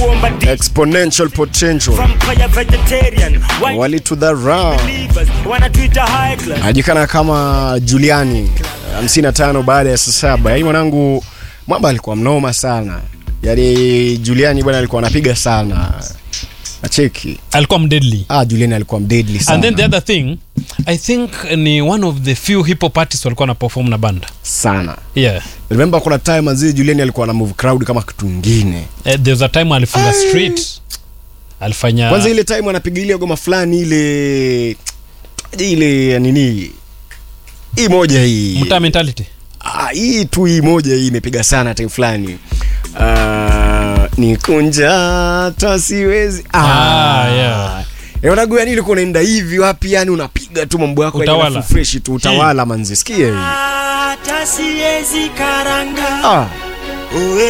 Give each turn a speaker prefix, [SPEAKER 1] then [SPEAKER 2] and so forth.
[SPEAKER 1] exponential potential
[SPEAKER 2] Vampire vegetarian white
[SPEAKER 1] walitudharau
[SPEAKER 2] believers wanatuita high class
[SPEAKER 1] anajulikana kama Juliani 55 baada ya saa saba. Yaani mwanangu mwamba alikuwa mnoma sana, yaani Juliani bwana alikuwa anapiga sana nacheki.
[SPEAKER 3] alikuwa mdeadly
[SPEAKER 1] Ah, Juliani alikuwa mdeadly sana
[SPEAKER 3] and then the other thing i think ni one of the few hip hop artists walikuwa na perform na banda
[SPEAKER 1] sana.
[SPEAKER 3] yeah
[SPEAKER 1] Remember kuna time manzi Juliani alikuwa na move crowd kama kitu kingine.
[SPEAKER 3] uh, there was a time alifunga street alifanya
[SPEAKER 1] Kwanza ile time anapiga ile goma fulani ile ile ya nini hii moja hii
[SPEAKER 3] mtaa mentality
[SPEAKER 1] Ah, hii tu hii moja hii imepiga sana time fulani uh, ni kunja hata siwezi
[SPEAKER 3] Ah, yeah.
[SPEAKER 1] Eh, unajua yani ilikuwa unaenda hivi wapi yani unapiga tu mambo yako yani
[SPEAKER 3] Utawala.
[SPEAKER 1] alafu fresh tu utawala manzi sikia hii
[SPEAKER 2] hata siwezi karanga
[SPEAKER 1] ah
[SPEAKER 2] Uwe